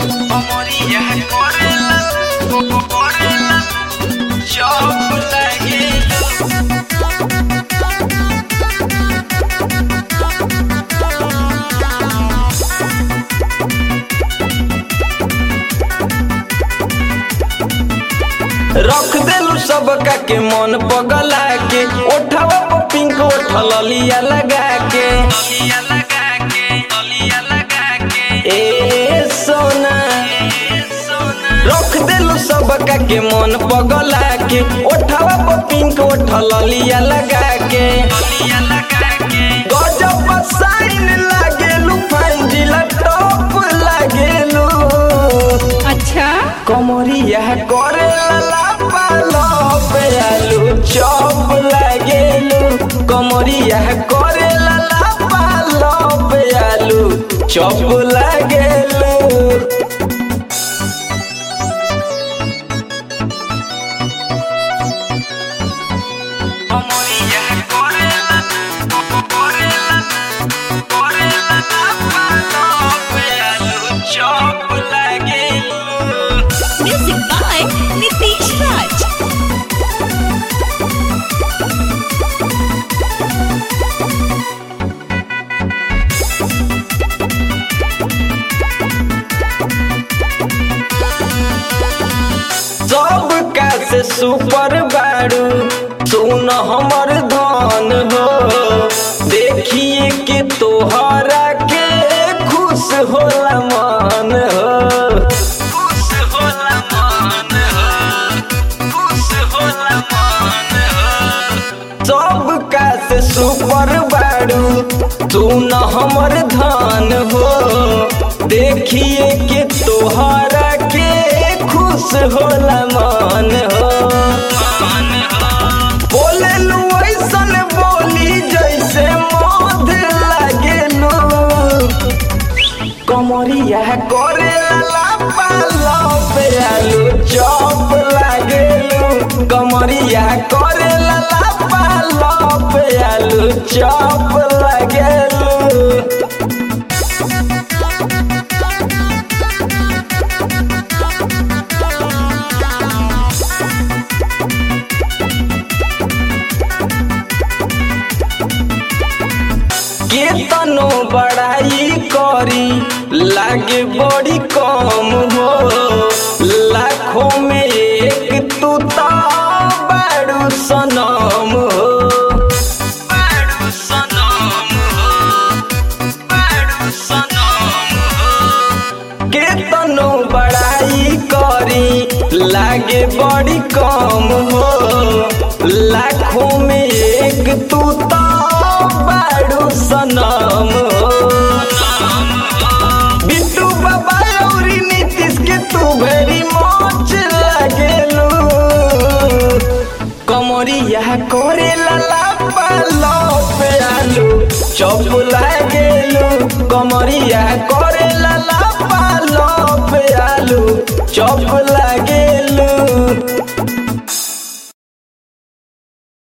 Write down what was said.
अमरिया करेला करेला चौक लागेलू रख देलू सबका के मन पगला के ओठवा पर पिंक ओठल लिया लगा के लिया लगा के लिया लगा के ए सोना रख देलू सबका के मन पगला के ओठवा पर पिंक ओठल लिया लगा के लिया लगा के गजब साइन लागेलू फंजिला टॉप लागेलू अच्छा कमरिया करे लाला पालो पे आलू चौप लागेलू कमरिया करे लाला पालो पे आलू चौप लागेलू कमरिया करे लाला करे लाला करे लाला पालो पे आलू चौप लागेलू म्यूजिक बाय नितीश राज सब का से सुपर बारू सुन हमर धन हो देखिए के तोहरा के खुश होला मन हो खुश होला मन हो खुश होला मन हो सब का से सुपर बारू सुन हमर धन हो देखिए के तोहरा के खुश होला मन हो बोले लू ऐसन बोली जैसे मध लागेलू कमरिया करे लाला पालो पे आलू चौप लागेलू कमरिया करे लाला पालो पे आलू चौप लागेलू केतनो बड़ाई करी लागे बड़ी कम हो लाखों में एक तू तो बड़ू सनम हो बड़ू सनम हो बड़ू सनम हो केतनो बड़ाई करी लागे बड़ी कम हो लाखों में एक तू तो बड़ू सनम हो बिट्टू बाबा और नीतीश के तू भेरी मोच लगेलू कमरिया करे लाला पालो पे आलू चौप लागेलू कमरिया करे लाला पालो पे आलू चौप